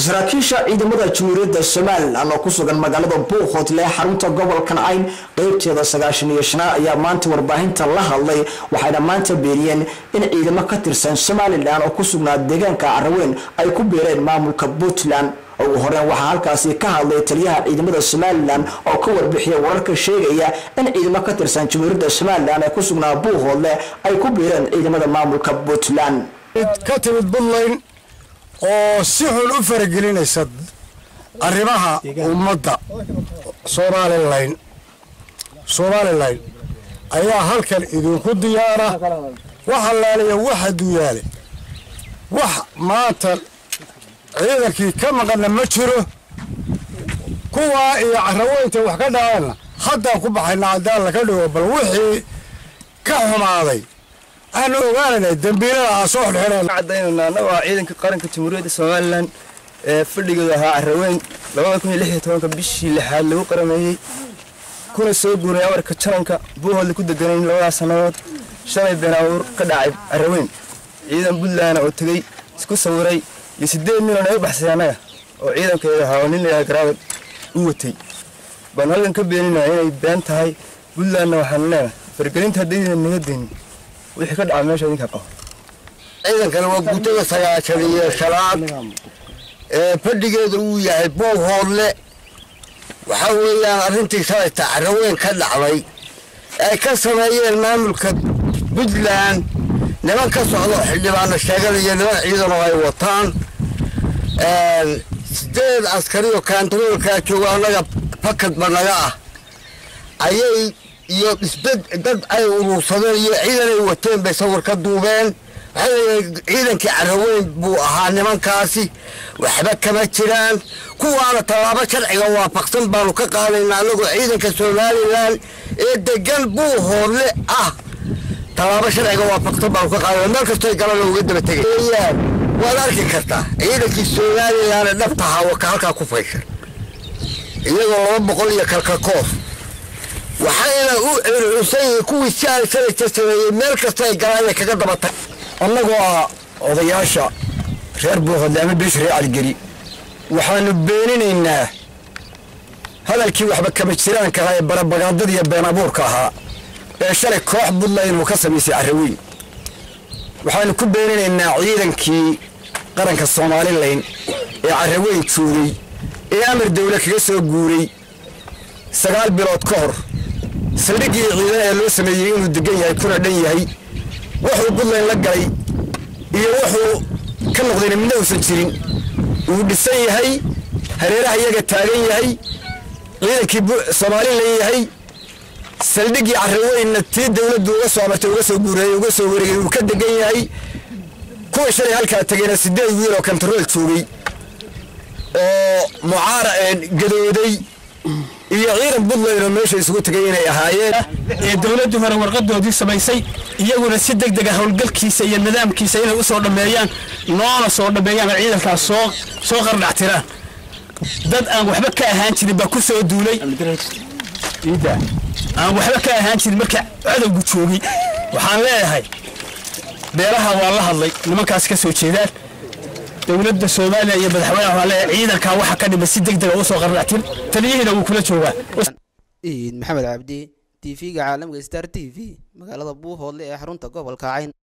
saraakiisha ciidamada jamhuuriyadda somalilan oo ku sugan magaalada buuqhoodle ee xarunta gobolkan cayn qeybteeda sagaashan iyo shanaad ayaa maanta warbaahinta la hadlay waxayna maanta beeniyeen in ciidamo ka tirsan somalilan oo ku sugnaa deegaanka caraweyn ay ku biireen maamulka puntland ugu horeen waxaa halkaasi ka hadlay taliyaha ciidamada somalilan oo ka warbixiya wararka sheegaya in ciidamo ka tirsan jamhuuriyadda somalilan ee ku sugnaa buuqhoodle ay ku biireen ciidamada maamulka puntland ka timid puntland oo si xun u faragelinaysa arrimaha ummadda somalilan somalilan ayaa halkan idinku diyaara wax allaaliya waxa duyaale wax maanta ciidankii ka maqanna ma jiro kuwaa iyo caraweynta wax ka dhaceenna haddaan ku baxayna haddaan laga dhigo bal wixii ka xumaaday aanu ogaanayna dembiilada aan soo xidhxidheen cadaynayna annaga waa ciidanka qaranka jamhuuriyadda somalilan ee fadhigooda ahaa caraweyn labada kun iyo lix iyo tobanka bishii lixaad lagu qarameeyey kuna soo guuray amarka jaranka buuhoodla ku deganayn labadaas sannadood shalay been abuur ka dhacay caraweyn ciidan puntland oo tegey isku sawiray iyo siddeed milan ay u baxsay annaga oo ciidankeeda ahaa oo nin layaha garaawad u watay baan halkan ka beeninaya inay been tahay puntlandna waxaanu leenahay fargelinta haddaydan naga deynin wixii ka dhaca meesha idinka qabo ciidankana waa guutada sagaashan iyo shanaad ee fadhigeeda uu yahay buuhoodle waxaa weeyaan arrintii shalayta caraweyn ka dhacday ay ka sameeyeen maamulka puntland niman ka socdo xildhibaano sheeganaya niman ciidanoo ay wataan sideed askarioo kaantaroolkaa jooga annaga fakadba naga ah ayay iyo isbed dad ay urursadeen iyo ciidan ay wateen bay sawir ka duubeen waxay leeyihiin ciidankii caraweyn buu ahaa nimankaasi waxba kama jiraan kuwaana tallaabo sharciga waafaqsan baanu ka qaadaynaa annagoo ciidanka somalilan ee degan buu hoodle ah tallaabo sharciga waafaqsan baanu ka qaadayna meel kastoo galana uga daba tegayaan waad arki kartaa ciidankii somalilan ee dhabtahaa waka halkaa ku fayshan iyagoo laba boqol iyo kalkakoof waxayna u circunsan yihiin kuwii si aan sanadka sameeyey meel kasta ay galaan inay kaga daba tag annagoo ah odayaasha reer buuhodle ama beesha reer caligeli waxaanu beeninaynaa hadalkii waxba kama jiraanka ahaa ee barabagaadada iyo been abuurka ahaa ee shalay koox puntland uu ka samaysay caraweyn waxaanu ku beeninaynaa ciidankii qaranka somalilan ee caraweyn joogay ee amar dawle kaga soo guuray sagaal bilood ka hor saldhiggii ciidan ee loo sameeyey inuu degan yahay kuna dhan yahay wuxuu puntland la galay iyo wuxuu ka noqdayna midna uusan jirin uu dhisan yahay hareeraha iyaga taagan yahay ciidankii somalilan yahay saldhiggii caraweynna tii dawladdu uga soo amartay uga soo guureeyey uga soo wareegay uu ka degan yahay kuwa shalay halkaa tegeyna sideed wiil oo kontarool joogay oo mucaara gadooday iyo ciidan puntland oo meesha isugu tegay inay ahaayeen ee dowladdu hore warqadoodii samaysay iyaguna si deg dega howlgalkiisa iyo nidaamkiisa inay u soo dhammeeyaan noona soo dhammeeyaan oo ciidankaas soo soo qardhactiraan dad aan waxba ka ahaan jirin baa ku soo duulay aan waxba ka ahaan jirin marka cadowgu joogay waxaan leeyahay beelaha waa la hadlay nimankaas ka soo jeedaan dowladda soomaaliya iyo madaxweynaha waa leeyahay ciidankaa waxa ka dhima si deg dega u soo qardhactir taliyihiina wuu kula joogaa iid maxamed cabdi t v-ga caalamka star t v magaalada buuhoodle ee xarunta gobolka cayn